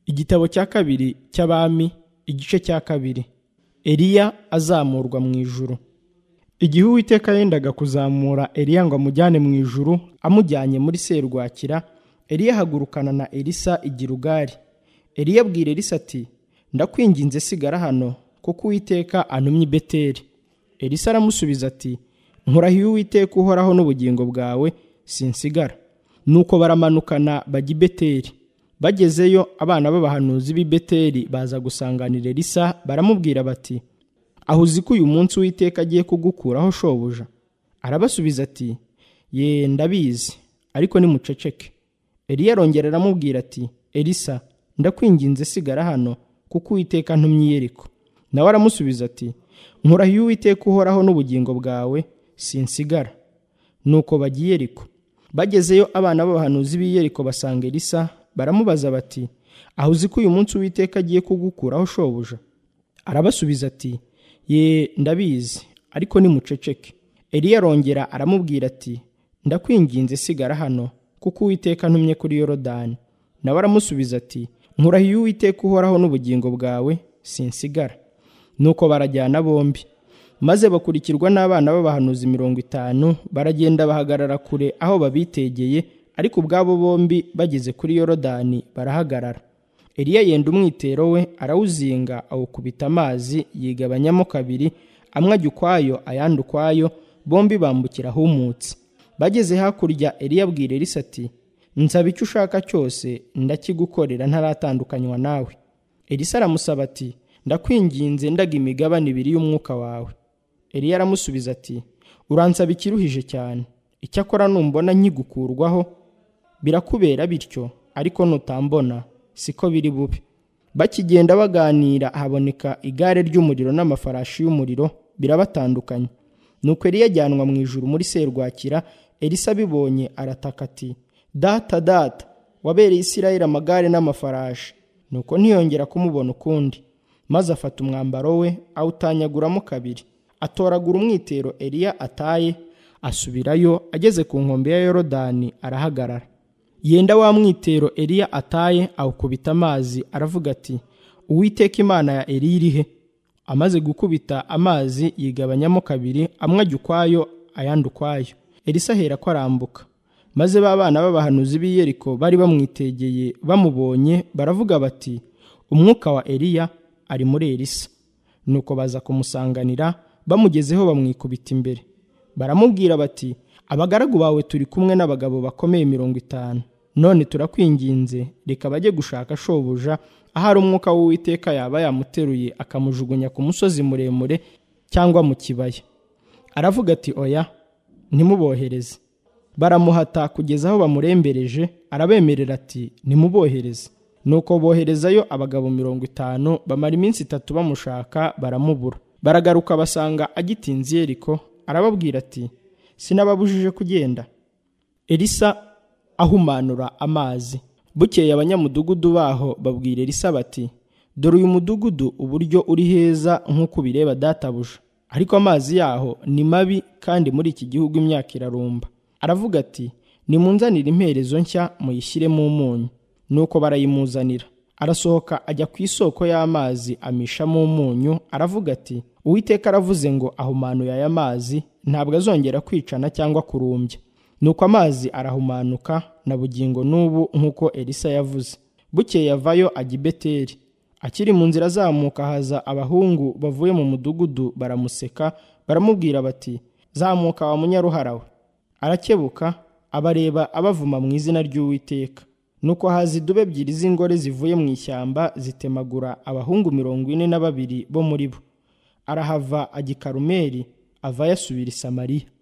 Igitabo cya kabiri cy'Abami igice cya kabiri Eliya azamurwa mu ijuru. Igihe Uwiteka yendaga kuzamura Eliya ngo amujyane mu ijuru amujyanye muri serwakira, Eliya ahagurukana na Elisa i Gilugali. Eliya abwira Elisa ati ndakwinginze sigara hano kuko Uwiteka antumye i Beteli. Elisa aramusubiza ati nkurahiye Uwiteka uhoraho n'ubugingo bwawe sinsigara. Nuko baramanukana bajya i Beteli. Bagezeyo abana b'abahanuzi b'i Beteli baza gusanganira Elisa baramubwira bati aho uzi ko uyu munsi Uwiteka agiye kugukuraho shobuja arabasubiza ati ye ndabizi ariko nimuceceke Eliya arongera aramubwira ati Elisa ndakwinginze sigara hano kuko Uwiteka antumye i Yeriko nawe aramusubiza ati nkurahiye Uwiteka uhoraho n'ubugingo bwawe sinsigara nuko bajya i Yeriko bagezeyo abana b'abahanuzi b'i Yeriko basanga Elisa baramubaza bati aho uzi ko uyu munsi Uwiteka agiye kugukuraho shobuja arabasubiza ati ye ndabizi ariko nimuceceke Eliya arongera aramubwira ati ndakwinginze sigara hano kuko Uwiteka antumye kuri Yorodani nawe aramusubiza ati nkurahiye Uwiteka uhoraho n'ubugingo bwawe sinsigara nuko barajyana bombi maze bakurikirwa n'abana b'abahanuzi mirongo itanu baragenda bahagarara kure aho babitegeye ariko ubwabo bombi bageze kuri Yorodani barahagarara Eliya yenda umwitero we arawuzinga awukubita amazi yigabanyamo kabiri amwe ajya ukwayo ayandi ukwayo bombi bambukira ahumutse bageze hakurya Eliya abwira Elisa ati nsaba icyo ushaka cyose ndakigukorera ntaratandukanywa nawe Elisa aramusaba ati ndakwinginze ndaga imigabane ibiri y'umwuka wawe Eliya aramusubiza ati uransaba ikiruhije cyane icyakora numbona nkigukurwaho birakubera bityo ariko nutambona siko biri bube bakigenda baganira haboneka igare ry'umuriro n'amafarashi y'umuriro birabatandukanya nuko Eliya ajyanwa mu ijuru muri serwakira Elisa abibonye arataka ati data data wabereye Isirayeli amagare n'amafarashi nuko ntiyongera kumubona ukundi maze afata umwambaro we awutanyaguramo kabiri atoragura umwitero Eliya ataye asubirayo ageze ku nkombe ya Yorodani arahagarara yenda wa mwitero Eliya ataye awukubita amazi aravuga ati Uwiteka Imana ya Eliya iri he amaze gukubita amazi yigabanyamo kabiri amwe ajya ukwayo ayandi ukwayo Elisa ahera ko arambuka maze ba bana b'abahanuzi b'i Yeriko bari bamwitegeye bamubonye baravuga bati umwuka wa Eliya ari muri Elisa nuko baza kumusanganira bamugezeho bamwikubita imbere baramubwira bati abagaragu bawe turi kumwe n'abagabo bakomeye mirongo itanu none turakwinginze reka bajye gushaka shobuja ahari umwuka w'uwiteka yaba yamuteruye akamujugunya ku musozi muremure cyangwa mu kibaya aravuga ati oya ntimubohereze baramuhata kugeza aho bamurembereje arabemerera ati ntimubohereze nuko boherezayo abagabo mirongo itanu bamara iminsi itatu bamushaka baramubura baragaruka basanga agitinze yeriko arababwira ati sinababujije kugenda Elisa ahumanura amazi bukeye abanyamudugudu baho babwira Elisa bati dore uyu mudugudu uburyo uri heza nk'uko ubireba databuja ariko amazi yaho ni mabi kandi muri iki gihugu imyaka irarumba aravuga ati nimunzanire imperezo nshya muyishyiremo umunyu nuko barayimuzanira arasohoka ajya ku isoko y'amazi amishamo umunyu aravuga ati uwiteka aravuze ngo ahumanuye aya mazi ntabwo azongera kwicana cyangwa kurumbya nuko amazi arahumanuka na bugingo n'ubu nk'uko elisa yavuze bukeye avayo ajya i beteli akiri mu nzira azamuka haza abahungu bavuye mu mudugudu baramuseka baramubwira bati zamuka wa munyaruhara we arakebuka abareba abavuma mu izina ry'uwiteka nuko haza idubu ebyiri z'ingore zivuye mu ishyamba zitemagura abahungu mirongo ine na babiri bo muri bo arahava ajya i karumeli avayo asubira i samariya